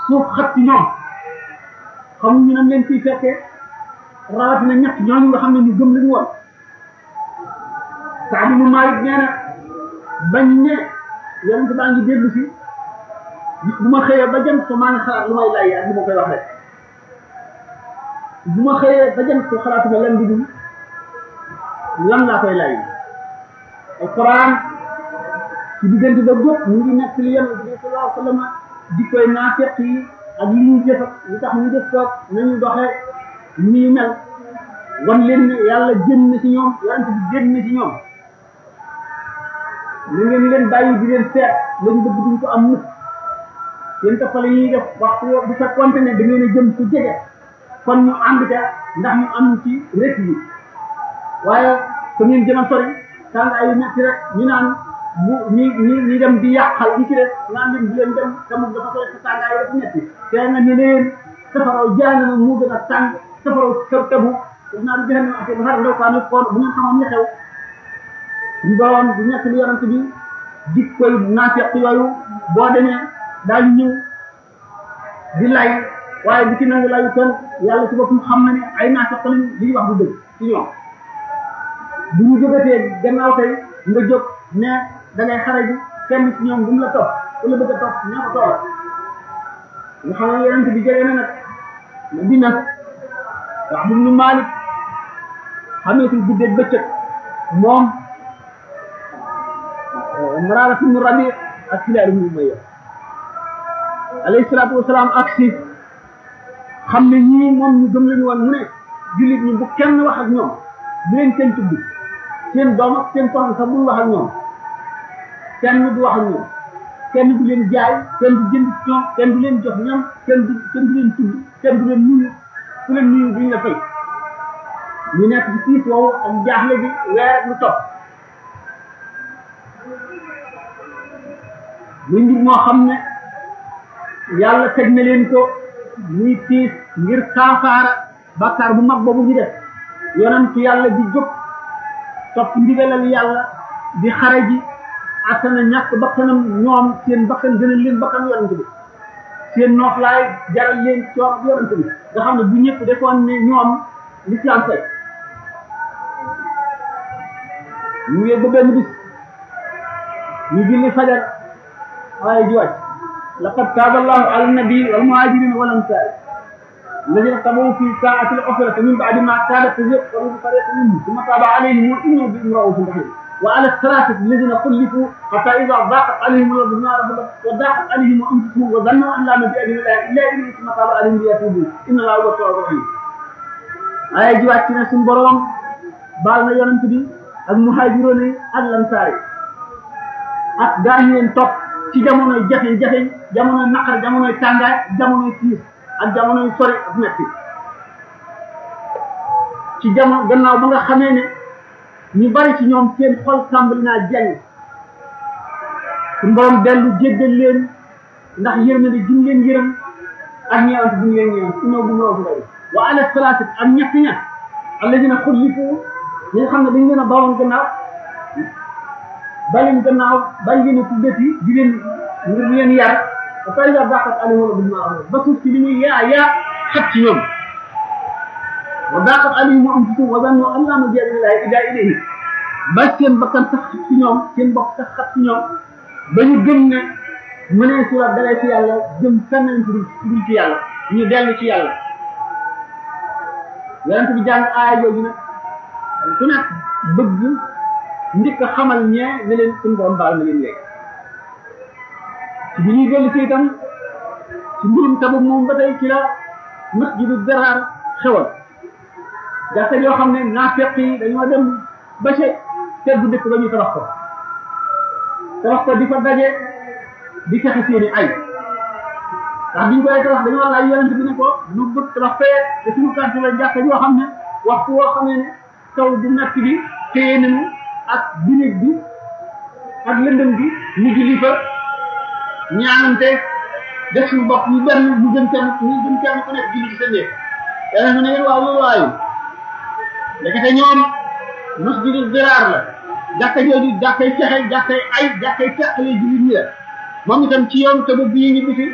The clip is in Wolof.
suuf xat ci ñoom xamuñu nañ leen ciy fekkee rawatina ñett ñooñu nga xam ne ñu gëm lañu woon Saad ibn Malik nee na bañ ne yonent baa ngi déglu si bu ma xëyee ba jëm ko maa ngi xalaat lu may lay ak lu ma koy wax rek bu ma xëyee ba jëm ko xalaatuma lan di dul lan laa koy lay alquran ci diggante ba bépp mu ngi nekk li yonent bi sallallahu alayhi wa sallam di koy naafeq yi ak li ñuy jëf li tax ñu def ko nañu doxee ni ñu mel wan leen ne yàlla génn na ci ñoom yonent bi génn na ci ñoom na ngeen leen bàyyi di leen seet lañ bëgg duñ ko am mukk seen toppale yi def waxtu bu fekkonte ne da ngeen a jëm fu jege kon ñu ànd ca ndax ñu am ci rek yi waaye su ngeen jëm a sori tàngaay yu metti rek ñu naan bu ñi ñi ñi dem di yàqal ñi ci def naan leen di leen dem te moom dafa sori sa tàngaay dafa metti te nga ne leen safaraw jaanama moo gën a tàng safaraw sa tabu daf naa di jëxane ate basar ndaw kaa koon bu ngeen xamoon li xew ñu doon bu nekk li yonent bi dik koy naafeq yooyu boo demee daañu ñëw di lay waaye bu ci nangu layu kenn yàlla ci boppam xam na ne ay naafeq lañ li ñu wax du dëgg ci ñoom bu ñu jógatee gannaaw tey nga jóg ne da ngay xare ji kenn ci ñoom bu mu la topp ku la bëgg a topp ñoo ko toog nga xam ne yonent bi jege na nag Madina wax bu ñu Maalik xameetul guddeeg bëccëg moom Maraara ibnu Rabi ak Hilaal ibnu Umayya alayhi salaatu wasalaam ak si xam ne ñii moom ñu gëm lañu woon mu ne jullit ñi bu kenn wax ak ñoom bu leen kenn tudd seen doom ak seen soxna sax bul wax ak ñoom kenn du wax ak ñoom kenn du leen jaay kenn du jënd ci ñoom kenn du leen jox ñam kenn du kenn du leen tudd kenn du leen nuyu ku leen nuyu duñ la fay ñu nekk ci tiis woowu ak jaaxle bi weer ak lu topp muy mbir moo xam ne yàlla teg na leen ko muy tiis ngir kaafaara bàkkaar bu mag boobu ñu def yonent yàlla di jóg topp ndigalal yàlla di xare ji attana ñàkk bakkanam ñoom seen bakkan gënal leen bakkan yonent bi seen nooflaay jaral leen coor yonent bi nga xam ne bu ñëpp defoon ne ñoom l'islam fay ñu ngi ba benn bis ñu julli fajar waaye ji wàcc laqad taaba allahu ala nabi wal muhajirin wal ansar الذين اتبعوا في ساعة العسرة من بعد ما كادت تزيغ قلوب فريق منهم ثم تاب عليهم وإنه بهم رؤوف رحيم وعلى الثلاثة الذين خلفوا حتى إذا ضاقت عليهم الأرض بما رحبت وضاقت عليهم أنفسهم وظنوا أن لا ملجأ من الله إلا إليه ثم تاب عليهم ليتوبوا إن الله هو التواب الرحيم ay ji wàcc na suñu borom baal na yonent bi ak muhaajiroon yi ak lansaar yi ak daañu leen topp ci jamonoy jafe-jafe jamonoy naqar jamonoy tàngaay jamonoy tiis ak jamonoy sori ak metti ci jamono gannaaw ba nga xamee ne ñu bari ci ñoom seen xol tàmbali naa jañ suñu borom dellu jéggal leen ndax yërmande ji mu leen yërëm ak ñeewante bu ñu leen ñeewante inoo bu noo bu wa ala salaasat ak ñett ña alladina xullifu ñi nga xam ne dañ leen a bawoon gannaaw baleen gannaaw bañ leen a tuddati di leen ngir leen yar ba pare nga dàqat alayhi wala bil ma'ruf ba suuf si li muy yaa yaa xat ci ñoom wa daqat alayhim anfusuhum wa zannu an la malja'a min allahi illa ilayhi ba seen bakkan sax xat ci ñoom seen bopp sax xat ci ñoom ba ñu gëm ne mënee si la dalee ci yàlla jëm feneen ci dul ci yàlla ñu dellu ci yàlla yonent bi jàng aaya jooju nag ku nekk bëgg njëkk a xamal ñee ne leen suñu borom baal na leen léegi ci bi ñuy dellu ci itam ci mbirum Tabuk moom ba tey ci la masjidu Diraar xewal jàkka yoo xam ne naafeq yi dañoo dem ba ca teggu dëkk ba ñu tabax ko tabax ko di fa daje di fexe seeni ay ndax biñ koy tabax dañoo laaj yonent bi ne ko lu bëgg tabax fee te suñu quartier la jàkka yoo xam ne waxtu woo xamee ne taw bu metti bi téye nañu ak binig bi ak lëndëm bi ñu julli fa ñaanante def suñu bopp ñu benn ñu jëm kenn ñu jëm kenn ku nekk julli ci sa néeg yàlla ne ngeen waaw loolu waayu ndekete ñoom masjidu Diraar la jàkka jooju jàkkay fexe jàkkay ay jàkkay feqale jullit ñi la moom itam ci yoon te ba bii ñu bisi